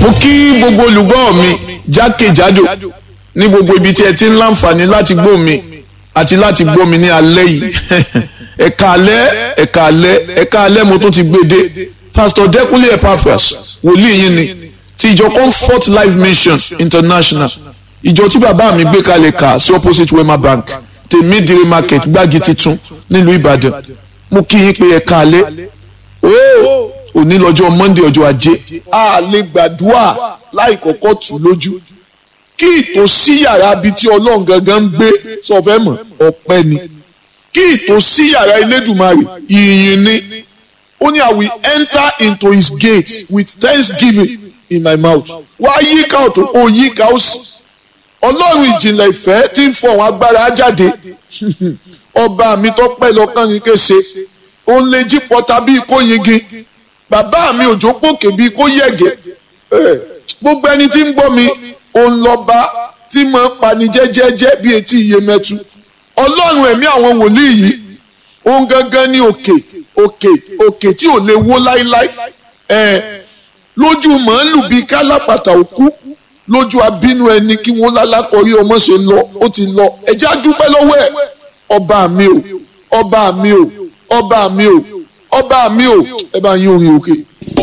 mo kí gbogbo olùgbọ́ mi jákèjádò ní gbogbo ibi tí ẹ ti ń láǹfààní láti gbọ́ mi àti láti gbọ́ mi ní alẹ́ yìí ẹ̀ka alẹ́ ẹ̀ka alẹ́ ẹ̀ka alẹ́ mo tún ti gbé dé pastor Dẹ́kúnlé Epaphras wòlíì yín ni ti ìjọ Comfort Life Mission International ìjọ tí bàbá mi gbé kalẹ̀ kà sí opposite Wema Bank tèmídìrí market gbági titun nílùú Ìbàdàn mo kí yín pé ẹ̀ka alẹ́ ooo òní lọ́jọ́ Monday ọjọ́ ajé a lè gbàdúrà láì kọ́kọ́ tù lójú kí ìtòsí yàrá ibi tí ọlọ́run gangan ń gbé sọ fẹ́ mọ̀ ọpẹ́ ni kí ìtòsí yàrá Elédùmarè ìyìn ni ó ní I will enter into his gate with thanksgiving in my mouth wá yíká ọ̀tún ó yíká òsì ọlọ́run ìjìnlẹ̀ ìfẹ́ tí ń fọ àwọn agbára jáde ọba mi tó pẹ́ lọ́kàn ní kése ó ń lè jí pọ́ta bíi kó yingin bàbá mi òjò pòkè bíi kó yẹ̀gẹ̀ gbogbo ẹni tí ń gbọ́ mi òun lọ́ba tí mo ń pani jẹ́jẹ́jẹ́ bí etí iye mẹ́tu ọlọ́run ẹ̀mí àwọn wòlíì yìí òun gangan ní òkè òkè òkè tí ò lè wó láíláí ẹ̀ lójú màálù bíi kálápàtà òkú lójú abínú ẹni kí wọ́n lálákọ̀ọ́rí ọmọ ṣe lọ ó ti lọ ẹ̀jẹ̀ á dúpẹ́ lọ́wọ́ ẹ̀ ọba mi o ọba mi o ọba mi o ọba mi o ẹ bá yín orin òkè.